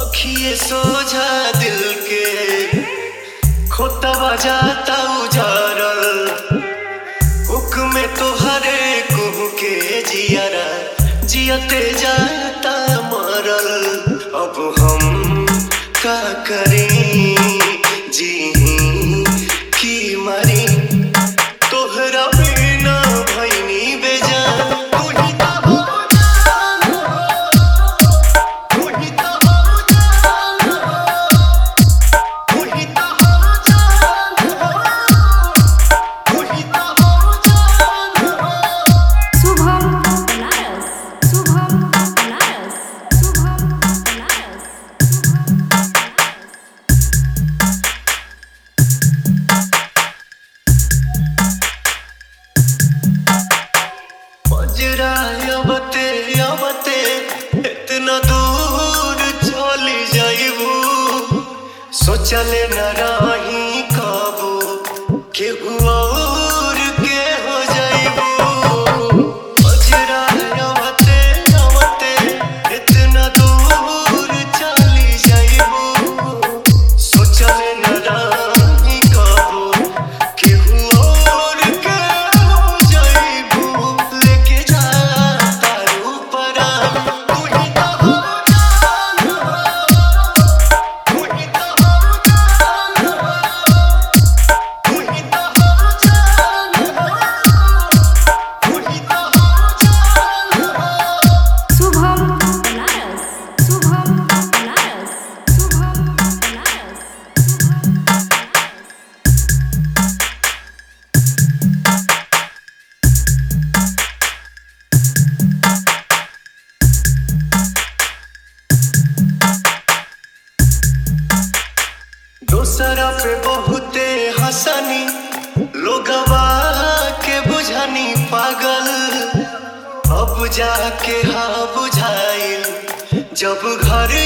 अखिए सोझा दिल के खोता बजाता उजारल हुक्म तोहरे कुह के जियारा जियते जाता मरल अब हम का करें जी की मरी तोहरा बिना भैनी बेजान तू ही तो हो जान तू ही तो हो जान तू ही तो हो जान तू ही तो हो जान शुभम बनारस शुभम बनारस शुभम बनारस शुभम बनारस बजरा अबते अबते इतना दूर चली जाइबू सोचले न रही कबू केहू और के हो जाइबू बजरा अबते अबते इतना दूर चली जाइबू सोचले न रही कबू केहू और के हो जाइबू लेके जा तारू परान तू ही तो हो जान तू ही तो हो जान तू ही तो हो जान तू ही तो हो जान शुभम बनारस शुभम बनारस शुभम बनारस शुभम बनारस दोसरा पे बहुते हंसनी लोगवा के बुझनी पागल अब जाके हाँ बुझाइल जब घर